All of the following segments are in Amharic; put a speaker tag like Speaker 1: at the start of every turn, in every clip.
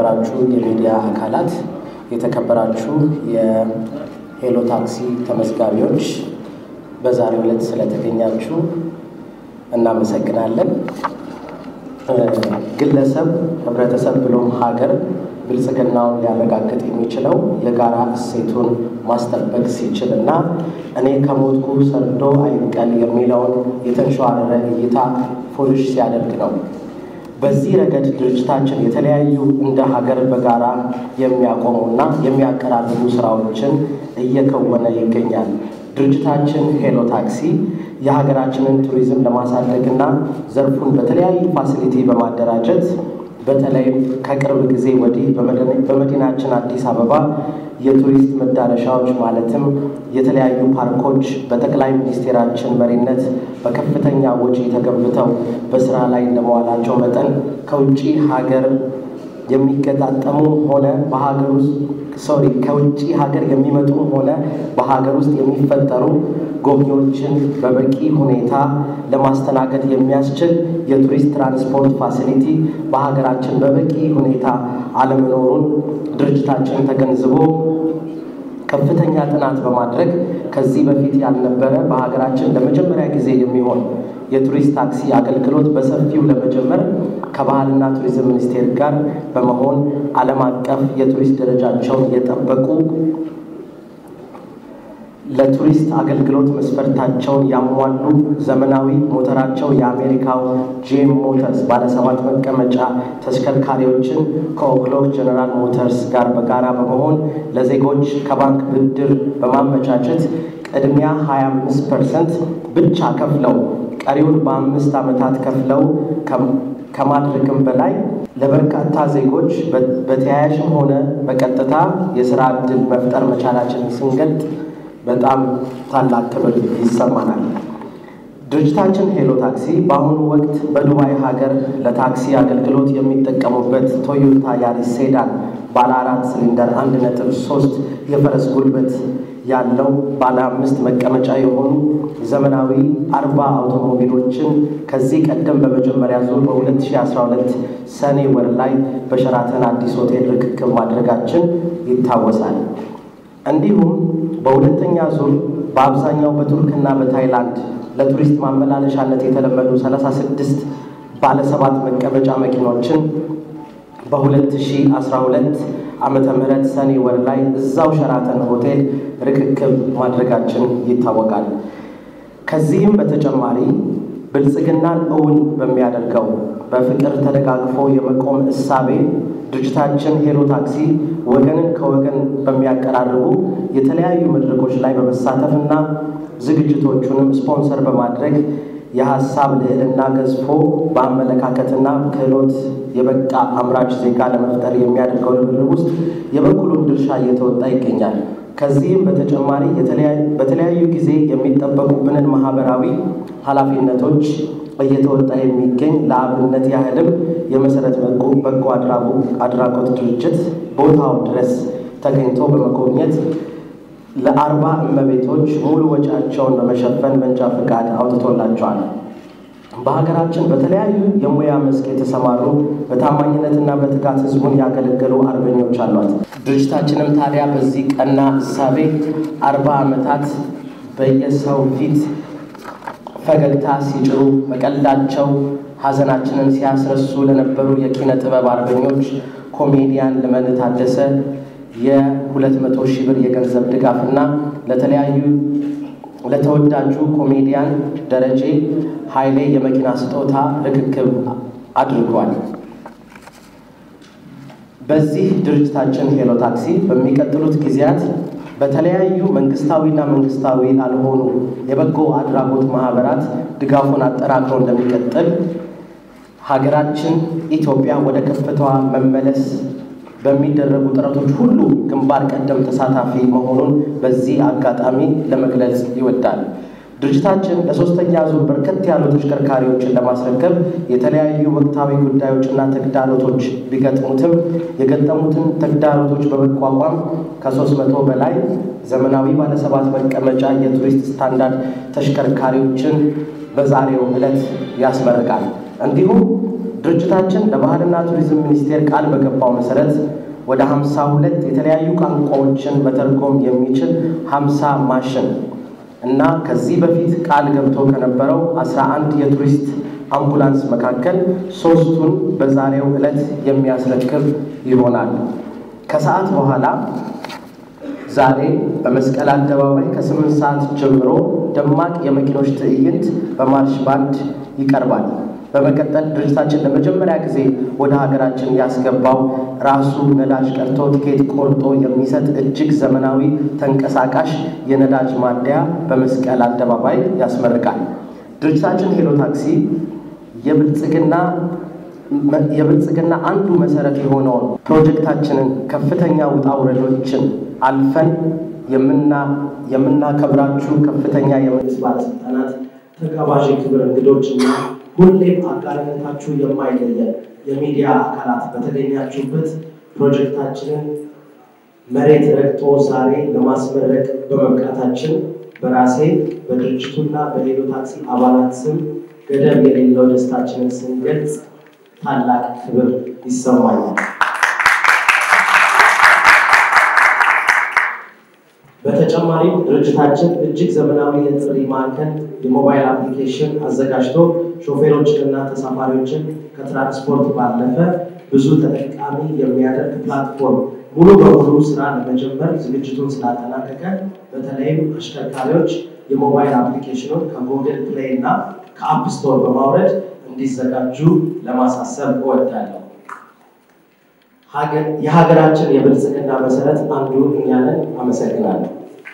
Speaker 1: የተከበራችሁ የሚዲያ አካላት፣ የተከበራችሁ የሄሎ ታክሲ ተመዝጋቢዎች በዛሬው ዕለት ስለተገኛችሁ እናመሰግናለን። ግለሰብ፣ ህብረተሰብ ብሎም ሀገር ብልጽግናውን ሊያረጋግጥ የሚችለው የጋራ እሴቱን ማስጠበቅ ሲችል እና እኔ ከሞትኩ ሰርዶ አይብቀል የሚለውን የተንሸዋረረ እይታ ፎልሽ ሲያደርግ ነው። በዚህ ረገድ ድርጅታችን የተለያዩ እንደ ሀገር በጋራ የሚያቆሙና የሚያቀራርቡ ስራዎችን እየከወነ ይገኛል። ድርጅታችን ሄሎ ታክሲ የሀገራችንን ቱሪዝም ለማሳደግና ዘርፉን በተለያዩ ፋሲሊቲ በማደራጀት በተለይም ከቅርብ ጊዜ ወዲህ በመዲናችን አዲስ አበባ የቱሪስት መዳረሻዎች ማለትም የተለያዩ ፓርኮች በጠቅላይ ሚኒስቴራችን መሪነት በከፍተኛ ወጪ ተገንብተው በስራ ላይ እንደመዋላቸው መጠን ከውጭ ሀገር የሚገጣጠሙ ሆነ በሀገር ውስጥ ሶሪ ከውጭ ሀገር የሚመጡ ሆነ በሀገር ውስጥ የሚፈጠሩ ጎብኚዎችን በበቂ ሁኔታ ለማስተናገድ የሚያስችል የቱሪስት ትራንስፖርት ፋሲሊቲ በሀገራችን በበቂ ሁኔታ አለመኖሩን ድርጅታችን ተገንዝቦ ከፍተኛ ጥናት በማድረግ ከዚህ በፊት ያልነበረ በሀገራችን ለመጀመሪያ ጊዜ የሚሆን የቱሪስት ታክሲ አገልግሎት በሰፊው ለመጀመር ከባህልና ቱሪዝም ሚኒስቴር ጋር በመሆን ዓለም አቀፍ የቱሪስት ደረጃቸውን የጠበቁ ለቱሪስት አገልግሎት መስፈርታቸውን ያሟሉ ዘመናዊ ሞተራቸው የአሜሪካው ጄም ሞተርስ ባለሰባት መቀመጫ ተሽከርካሪዎችን ከኦክሎክ ጀነራል ሞተርስ ጋር በጋራ በመሆን ለዜጎች ከባንክ ብድር በማመቻቸት ቅድሚያ 25 ፐርሰንት ብቻ ከፍለው ቀሪውን በአምስት ዓመታት ከፍለው ከማድረግም በላይ ለበርካታ ዜጎች በተያያዥም ሆነ በቀጥታ የስራ ዕድል መፍጠር መቻላችን ስንገልጥ በጣም ታላቅ ክብር ይሰማናል። ድርጅታችን ሄሎ ታክሲ በአሁኑ ወቅት በዱባይ ሀገር ለታክሲ አገልግሎት የሚጠቀሙበት ቶዮታ ያሪስ ሴዳን ባለ አራት ሲሊንደር አንድ ነጥብ ሶስት የፈረስ ጉልበት ያለው ባለ አምስት መቀመጫ የሆኑ ዘመናዊ አርባ አውቶሞቢሎችን ከዚህ ቀደም በመጀመሪያ ዙር በ2012 ሰኔ ወር ላይ በሸራተን አዲስ ሆቴል ርክክብ ማድረጋችን ይታወሳል። እንዲሁም በሁለተኛ ዙር በአብዛኛው በቱርክና በታይላንድ ለቱሪስት ማመላለሻነት የተለመዱ 36 ባለሰባት መቀመጫ መኪኖችን በ2012 ዓመተ ምህረት ሰኔ ወር ላይ እዛው ሸራተን ሆቴል ርክክብ ማድረጋችን ይታወቃል። ከዚህም በተጨማሪ ብልጽግናን እውን በሚያደርገው በፍቅር ተደጋግፎ የመቆም እሳቤ ድርጅታችን ሄሎ ታክሲ ወገንን ከወገን በሚያቀራርቡ የተለያዩ መድረኮች ላይ በመሳተፍና ዝግጅቶቹንም ስፖንሰር በማድረግ የሀሳብ ልዕልና ገዝፎ በአመለካከትና ክህሎት የበቃ አምራች ዜጋ ለመፍጠር የሚያደርገው ርብርብ ውስጥ የበኩሉን ድርሻ እየተወጣ ይገኛል። ከዚህም በተጨማሪ በተለያዩ ጊዜ የሚጠበቁብንን ማህበራዊ ኃላፊነቶች እየተወጣ የሚገኝ ለአብነት ያህልም የመሰረት በጎ አድራጎት ድርጅት ቦታው ድረስ ተገኝቶ በመጎብኘት ለአርባ እመቤቶች ሙሉ ወጪያቸውን በመሸፈን መንጃ ፈቃድ አውጥቶላቸዋል። በሀገራችን በተለያዩ የሙያ መስክ የተሰማሩ በታማኝነትና በትጋት ህዝቡን ያገለገሉ አርበኞች አሏት። ድርጅታችንም ታዲያ በዚህ ቀና እሳቤ አርባ ዓመታት በየሰው ፊት ፈገግታ ሲጭሩ በቀልዳቸው ሀዘናችንን ሲያስረሱ ለነበሩ የኪነ ጥበብ አርበኞች ኮሜዲያን ልመን ታደሰ የሁለት መቶ ሺህ ብር የገንዘብ ድጋፍና ለተለያዩ ለተወዳጁ ኮሜዲያን ደረጀ ኃይሌ የመኪና ስጦታ ርክክብ አድርጓል። በዚህ ድርጅታችን ሄሎ ታክሲ በሚቀጥሉት ጊዜያት በተለያዩ መንግስታዊና መንግስታዊ ላልሆኑ የበጎ አድራጎት ማህበራት ድጋፉን አጠናክሮ እንደሚቀጥል ሀገራችን ኢትዮጵያ ወደ ከፍታዋ መመለስ በሚደረጉ ጥረቶች ሁሉ ግንባር ቀደም ተሳታፊ መሆኑን በዚህ አጋጣሚ ለመግለጽ ይወዳል። ድርጅታችን ለሶስተኛ ዙር በርከት ያሉ ተሽከርካሪዎችን ለማስረከብ የተለያዩ ወቅታዊ ጉዳዮችና ተግዳሮቶች ቢገጥሙትም የገጠሙትን ተግዳሮቶች በመቋቋም ከሶስት መቶ በላይ ዘመናዊ ባለሰባት መቀመጫ የቱሪስት ስታንዳርድ ተሽከርካሪዎችን በዛሬው ዕለት ያስመርቃል። እንዲሁም ድርጅታችን ለባህልና ቱሪዝም ሚኒስቴር ቃል በገባው መሰረት ወደ 52 የተለያዩ ቋንቋዎችን መተርጎም የሚችል 50 ማሽን እና ከዚህ በፊት ቃል ገብቶ ከነበረው 11 የቱሪስት አምቡላንስ መካከል ሶስቱን በዛሬው ዕለት የሚያስረክብ ይሆናል። ከሰዓት በኋላ ዛሬ በመስቀል አደባባይ ከስምንት ሰዓት ጀምሮ ደማቅ የመኪኖች ትዕይንት በማርሽ ባንድ ይቀርባል። በመቀጠል ድርጅታችን ለመጀመሪያ ጊዜ ወደ ሀገራችን ያስገባው ራሱ ነዳጅ ቀርቶ ቲኬት ቆርጦ የሚሰጥ እጅግ ዘመናዊ ተንቀሳቃሽ የነዳጅ ማደያ በመስቀል አደባባይ ያስመርቃል። ድርጅታችን ሄሎ ታክሲ የብልጽግና የብልጽግና አንዱ መሰረት የሆነውን ፕሮጀክታችንን ከፍተኛ ውጣ ውረዶችን አልፈን የምናከብራችሁ ከፍተኛ የመንግስት ባለስልጣናት፣ ተጋባዥ ክብር እንግዶችና ሁሌም አጋርነታችሁ የማይለየን የሚዲያ አካላት በተገኛችሁበት ፕሮጀክታችንን መሬት ረግጦ ዛሬ ለማስመረቅ በመብቃታችን በራሴ በድርጅቱና በሄሎ ታክሲ አባላት ስም ገደብ የሌለው ደስታችንን ስንገልጽ ታላቅ ክብር ይሰማኛል። በተጨማሪም ድርጅታችን እጅግ ዘመናዊ የጥሪ ማዕከል የሞባይል አፕሊኬሽን አዘጋጅቶ ሾፌሮችንና ተሳፋሪዎችን ከትራንስፖርት ባለፈ ብዙ ተጠቃሚ የሚያደርግ ፕላትፎርም ሙሉ በሙሉ ስራ ለመጀመር ዝግጅቱን ስላጠናቀቀ በተለይም አሽከርካሪዎች የሞባይል አፕሊኬሽኑን ከጉግል ፕሌይ እና ከአፕ ስቶር በማውረድ እንዲዘጋጁ ለማሳሰብ እወዳለሁ። የሀገራችን የብልጽግና መሰረት አንዱ እኛ ነን። አመሰግናለሁ።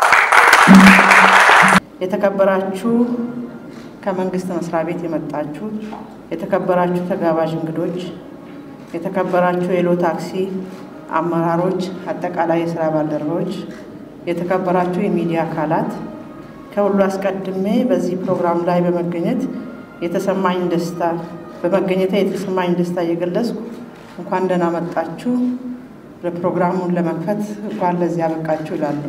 Speaker 2: የተከበራችሁ ከመንግስት መስሪያ ቤት የመጣችሁ የተከበራችሁ ተጋባዥ እንግዶች፣ የተከበራችሁ የሄሎ ታክሲ አመራሮች፣ አጠቃላይ የስራ ባልደረቦች፣ የተከበራችሁ የሚዲያ አካላት፣ ከሁሉ አስቀድሜ በዚህ ፕሮግራም ላይ በመገኘት የተሰማኝ ደስታ በመገኘት የተሰማኝ ደስታ እየገለጽኩ እንኳን ደህና መጣችሁ፣ ለፕሮግራሙን ለመክፈት እንኳን ለዚህ ያበቃችሁ ይላሉ።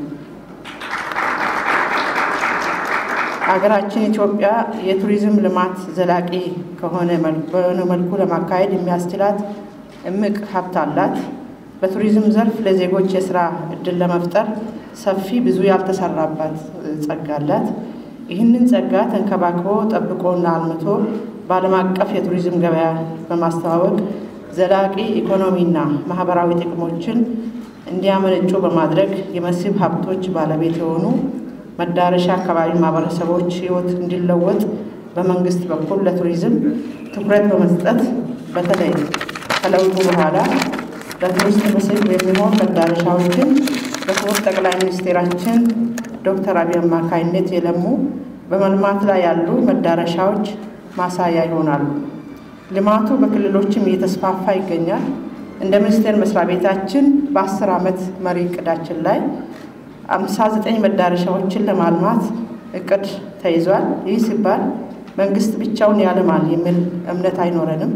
Speaker 2: ሀገራችን ኢትዮጵያ የቱሪዝም ልማት ዘላቂ ከሆነ በሆነ መልኩ ለማካሄድ የሚያስችላት እምቅ ሀብት አላት። በቱሪዝም ዘርፍ ለዜጎች የስራ እድል ለመፍጠር ሰፊ ብዙ ያልተሰራባት ጸጋ አላት። ይህንን ጸጋ ተንከባክቦ ጠብቆና አልምቶ በዓለም አቀፍ የቱሪዝም ገበያ በማስተዋወቅ ዘላቂ ኢኮኖሚና ማህበራዊ ጥቅሞችን እንዲያመነጩ በማድረግ የመስህብ ሀብቶች ባለቤት የሆኑ መዳረሻ አካባቢ ማህበረሰቦች ሕይወት እንዲለወጥ በመንግስት በኩል ለቱሪዝም ትኩረት በመስጠት በተለይ ከለውጡ በኋላ ለቱሪስት መስህብ የሚሆን መዳረሻዎችን በክቡር ጠቅላይ ሚኒስቴራችን ዶክተር አብይ አማካይነት የለሙ በመልማት ላይ ያሉ መዳረሻዎች ማሳያ ይሆናሉ። ልማቱ በክልሎችም እየተስፋፋ ይገኛል። እንደ ሚኒስቴር መስሪያ ቤታችን በአስር ዓመት መሪ እቅዳችን ላይ አምሳ ዘጠኝ መዳረሻዎችን ለማልማት እቅድ ተይዟል። ይህ ሲባል መንግስት ብቻውን ያለማል የሚል እምነት አይኖረንም።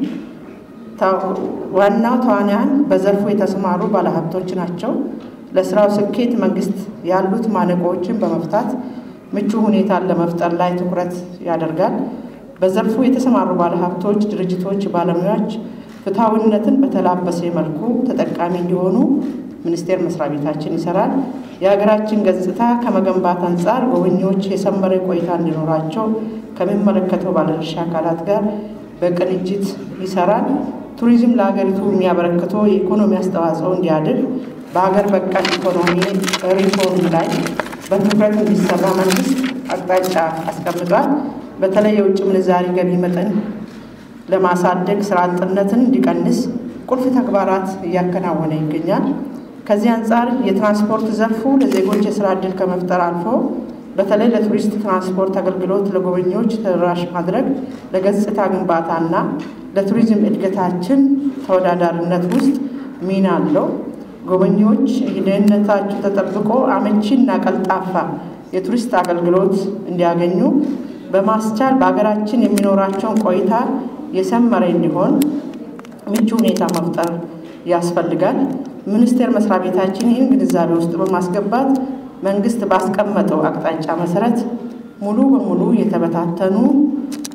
Speaker 2: ዋናው ተዋንያን በዘርፉ የተሰማሩ ባለሀብቶች ናቸው። ለስራው ስኬት መንግስት ያሉት ማነቆዎችን በመፍታት ምቹ ሁኔታን ለመፍጠር ላይ ትኩረት ያደርጋል። በዘርፉ የተሰማሩ ባለሀብቶች፣ ድርጅቶች፣ ባለሙያዎች ፍትሐዊነትን በተላበሰ መልኩ ተጠቃሚ እንዲሆኑ ሚኒስቴር መስሪያ ቤታችን ይሰራል። የሀገራችን ገጽታ ከመገንባት አንጻር ጎብኚዎች የሰመረ ቆይታ እንዲኖራቸው ከሚመለከተው ባለድርሻ አካላት ጋር በቅንጅት ይሰራል። ቱሪዝም ለሀገሪቱ የሚያበረክተው የኢኮኖሚ አስተዋጽኦ እንዲያድግ በሀገር በቀል ኢኮኖሚ ሪፎርም ላይ በትኩረት እንዲሰራ መንግስት አቅጣጫ አስቀምጧል። በተለይ የውጭ ምንዛሪ ገቢ መጠን ለማሳደግ ስራ አጥነትን እንዲቀንስ ቁልፍ ተግባራት እያከናወነ ይገኛል። ከዚህ አንጻር የትራንስፖርት ዘርፉ ለዜጎች የስራ ዕድል ከመፍጠር አልፎ በተለይ ለቱሪስት ትራንስፖርት አገልግሎት ለጎበኚዎች ተደራሽ ማድረግ ለገጽታ ግንባታና ለቱሪዝም እድገታችን ተወዳዳሪነት ውስጥ ሚና አለው። ጎበኚዎች ደህንነታቸው ተጠብቆ አመቺና ቀልጣፋ የቱሪስት አገልግሎት እንዲያገኙ በማስቻል በሀገራችን የሚኖራቸውን ቆይታ የሰመረ እንዲሆን ምቹ ሁኔታ መፍጠር ያስፈልጋል። ሚኒስቴር መስሪያ ቤታችን ይህን ግንዛቤ ውስጥ በማስገባት መንግስት ባስቀመጠው አቅጣጫ መሰረት ሙሉ በሙሉ የተበታተኑ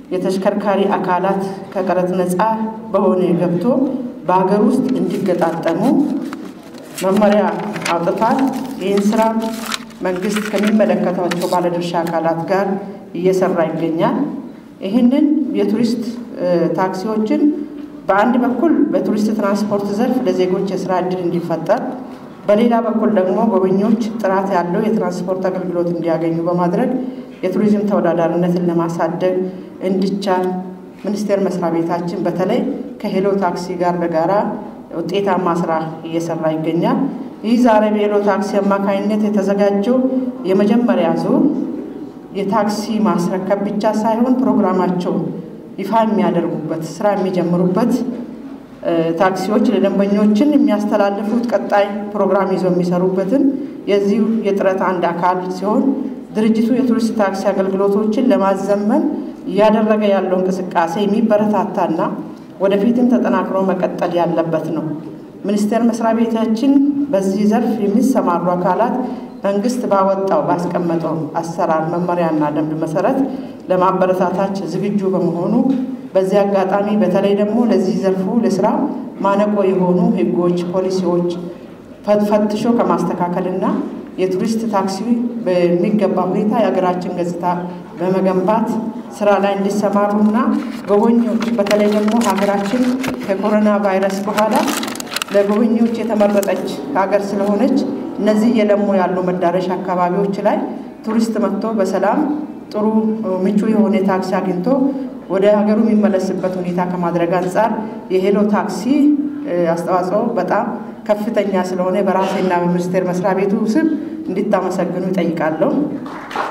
Speaker 2: የተሽከርካሪ አካላት ከቀረጥ ነፃ በሆነ ገብቶ በሀገር ውስጥ እንዲገጣጠሙ መመሪያ አውጥቷል። ይህን ስራ መንግስት ከሚመለከታቸው ባለድርሻ አካላት ጋር እየሰራ ይገኛል። ይህንን የቱሪስት ታክሲዎችን በአንድ በኩል በቱሪስት ትራንስፖርት ዘርፍ ለዜጎች የስራ እድል እንዲፈጠር፣ በሌላ በኩል ደግሞ ጎብኚዎች ጥራት ያለው የትራንስፖርት አገልግሎት እንዲያገኙ በማድረግ የቱሪዝም ተወዳዳሪነትን ለማሳደግ እንዲቻል ሚኒስቴር መስሪያ ቤታችን በተለይ ከሄሎ ታክሲ ጋር በጋራ ውጤታማ ስራ እየሰራ ይገኛል። ይህ ዛሬ በሄሎ ታክሲ አማካኝነት የተዘጋጀው የመጀመሪያ ዙር የታክሲ ማስረከብ ብቻ ሳይሆን ፕሮግራማቸውን ይፋ የሚያደርጉበት ስራ የሚጀምሩበት ታክሲዎች ለደንበኞችን የሚያስተላልፉት ቀጣይ ፕሮግራም ይዘው የሚሰሩበትን የዚሁ የጥረት አንድ አካል ሲሆን ድርጅቱ የቱሪስት ታክሲ አገልግሎቶችን ለማዘመን እያደረገ ያለው እንቅስቃሴ የሚበረታታና ወደፊትም ተጠናክሮ መቀጠል ያለበት ነው። ሚኒስቴር መስሪያ ቤታችን በዚህ ዘርፍ የሚሰማሩ አካላት መንግስት ባወጣው ባስቀመጠው አሰራር መመሪያና ደንብ መሰረት ለማበረታታች ዝግጁ በመሆኑ በዚህ አጋጣሚ በተለይ ደግሞ ለዚህ ዘርፉ ለስራ ማነቆ የሆኑ ሕጎች፣ ፖሊሲዎች ፈትሾ ከማስተካከልና የቱሪስት ታክሲ በሚገባ ሁኔታ የሀገራችን ገጽታ በመገንባት ስራ ላይ እንዲሰማሩና ጎበኞች በተለይ ደግሞ ሀገራችን ከኮሮና ቫይረስ በኋላ ለጎበኞች የተመረጠች ሀገር ስለሆነች እነዚህ የለሙ ያሉ መዳረሻ አካባቢዎች ላይ ቱሪስት መጥቶ በሰላም ጥሩ ምቹ የሆነ ታክሲ አግኝቶ ወደ ሀገሩ የሚመለስበት ሁኔታ ከማድረግ አንጻር የሄሎ ታክሲ አስተዋጽኦ በጣም ከፍተኛ ስለሆነ በራሴና በሚኒስቴር መስሪያ ቤቱ ስም እንዲታመሰግኑ ይጠይቃለሁ።